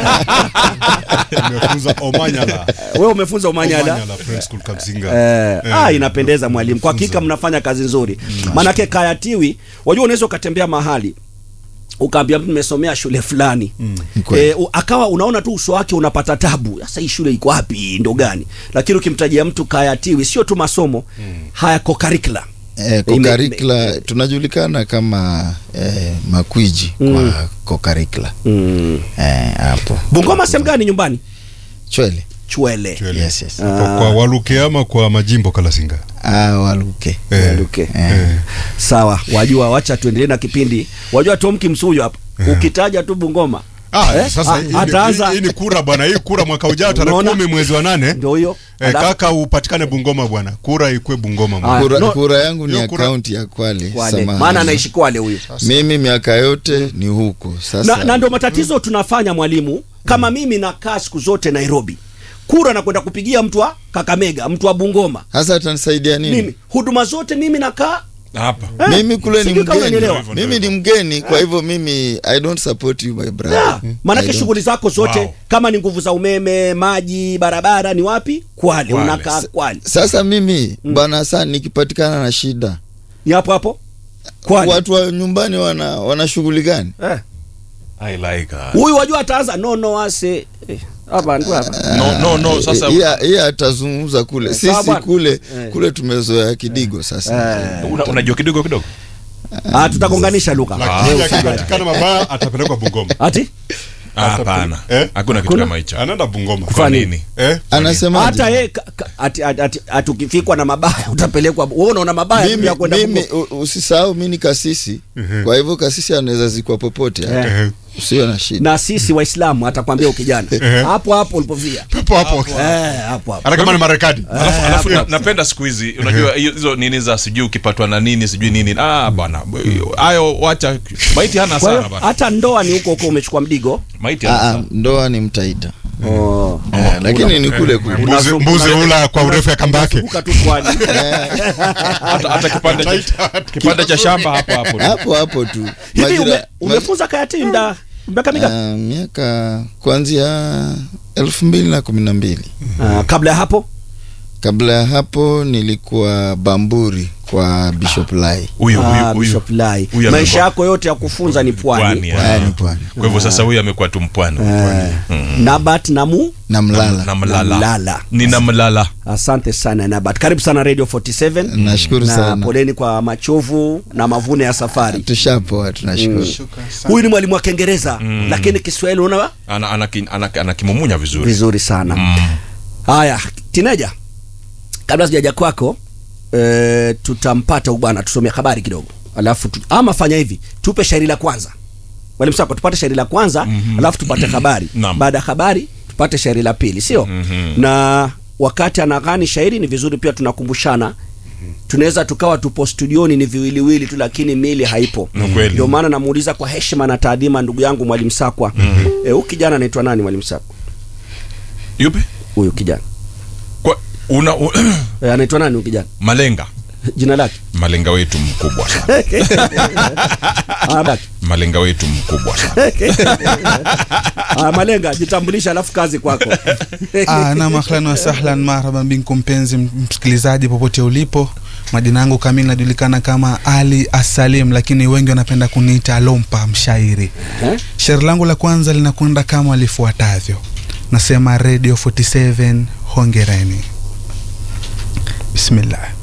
Nimefunza Omanyala. wewe umefunza umanyala Omanyala Friends School Kapsinga. Eh, Eh, ah, inapendeza mwalimu, kwa hakika Funza. mnafanya kazi nzuri. Maanake kayatiwi, wajua unaweza ukatembea mahali ukaambia mtu nimesomea shule fulani Kweli. e, akawa unaona tu uso wake unapata tabu. Sasa hii shule iko wapi, ndo gani? Lakini ukimtajia mtu kayatiwi, sio tu masomo haya co-curricular Eh, kokarikla tunajulikana kama eh, makwiji kwa kokarikla mm. eh, hapo Bungoma sehemu gani nyumbani? chwele Chwele. Chwele. yes, yes. Kwa kwa Waluke ama kwa majimbo Kalasinga. Ah, waluke Eh, Waluke. eh. Sawa, wajua, wacha tuendelee na kipindi. Wajua Tom Kimsuyo hapa, ukitaja tu Bungoma Ah, Eh, sasa ah, hii ni- ataanza- hii ni kura bwana, hii kura mwaka ujao tarehe Unaona? kumi mwezi wa nane. ndio huyo Eh, Alafu- kaka upatikane Bungoma bwana, kura ikwe Bungoma Ah, bwana. kura, no- kura yangu ni hiyo ya kura- kaunti ya Kwale, Kwale. samahani. maana anaishi Kwale huyu mimi miaka yote ni huko sasa na, na ndio matatizo tunafanya mwalimu kama mimi nakaa siku zote Nairobi kura na kwenda kupigia mtu wa Kakamega mtu wa Bungoma hasa atanisaidia nini mimi huduma zote mimi nakaa hapa eh, mimi kule ni sijui kama mgeni unanielewa. mimi ni mgeni kwa hivyo mimi i don't support you my brother Yeah, I maanake don't. shughuli zako zote Wow. kama ni nguvu za umeme maji barabara ni wapi Kwale, Kwale. unakaa Kwale sasa mimi bwana sana nikipatikana na shida ni hapo hapo Kwale watu wa nyumbani wana wana shughuli gani eh. I like her. huyu wajua ataanza no no ase eh, hapa ndio hapa no no no sasa Iya- iya atazungumza kule Sawa sisi bwana. kule Eh. kule tumezoea kidigo sasa eh. una- unajua kidogo kidogo ah, tutagonganisha lugha Lakini akipatikana mabaya atapelekwa Bungoma. ati Ah, hapana Eh? hakuna kitu Kuna? kama hicho Anaenda Bungoma. kwa nini Eh? anasema hata yeye ka- ka- ati- ati- ati- ati ukifikwa na mabaya utapelekwa wewe unaona mabaya mimi, ya kwenda mimi Bungoma. u- usisahau mi ni kasisi kwa hivyo kasisi anaweza zikwa popote Eh. Eh. usio na shida na sisi waislamu atakwambia ukijana hapo hapo ulipofia Pepo hapo. eh, hapo hapo Hata kama ni Marekani. alafu, alafu na, napenda siku hizi unajua hiyo- hizo nini za sijui ukipatwa na nini sijui nini ah bwana hayo wacha maiti hana kwa sana hiyo bwana hata ndoa ni huko huko umechukua mdigo maiti hana Aa, sana ndoa ni mtaita oh. Eh, lakini ni kule kule Mbuzi mbuzi ula kwa urefu ya kamba yake. Unazunguka tu pwani hata, hata kipande cha, kipande cha shamba hapo hapo hapo hapo tu hivi ume, Majira- umefunza kayati mda miaka mingapi Ah, miaka kuanzia elfu mbili na kumi na mbili Ah, kabla ya hapo kabla ya hapo nilikuwa bamburi kwa bishop lai huyu Ah, huyu huyu Bishop Lai huyu maisha amekuwa- yako yote ya kufunza ni pwani pwani ya. Haya ni pwani kwa hivyo sasa huyu amekuwa tu mpwani Eh, Nabat Namu na mlala na mlala Mlala. nina mlala asante sana Nabat karibu sana Radio 47 nashukuru na sana poleni kwa machovu na mavuno ya safari tushapoa tunashukuru huyu ni mwalimu wa kiingereza lakini kiswahili una ana, ana, ana, ana, ana kimumunya vizuri vizuri sana Mm. haya tineja kabla sijaja kwako e, tutampata huyu bwana tusomea habari kidogo alafu tu, ama fanya hivi tupe shairi la kwanza mwalimu sako tupate shairi la kwanza mm-hmm. alafu tupate habari Naam. baada ya habari tupate shairi la pili sio Mhm. na wakati anaghani shairi ni vizuri pia tunakumbushana tunaweza tukawa tupo studioni ni viwiliwili tu lakini mili haipo Ni kweli. ndio maana namuuliza kwa heshima na taadhima ndugu yangu mwalimu sakwa mm-hmm. e, huyu kijana anaitwa nani mwalimu sakwa yupi huyu kijana kwa una, u, e, anaitwa nani huyu kijana malenga jina lake malenga wetu mkubwa sana Ah, baki. malenga wetu mkubwa sana Ah, malenga jitambulisha alafu kazi kwako Ah, nam ahlan wasahlan marhaban binkum mpenzi msikilizaji popote ulipo majina yangu kamili najulikana kama ali asalim lakini wengi wanapenda kuniita lompa mshairi Eh? shairi langu la kwanza linakwenda kama lifuatavyo nasema radio 47 hongereni bismillah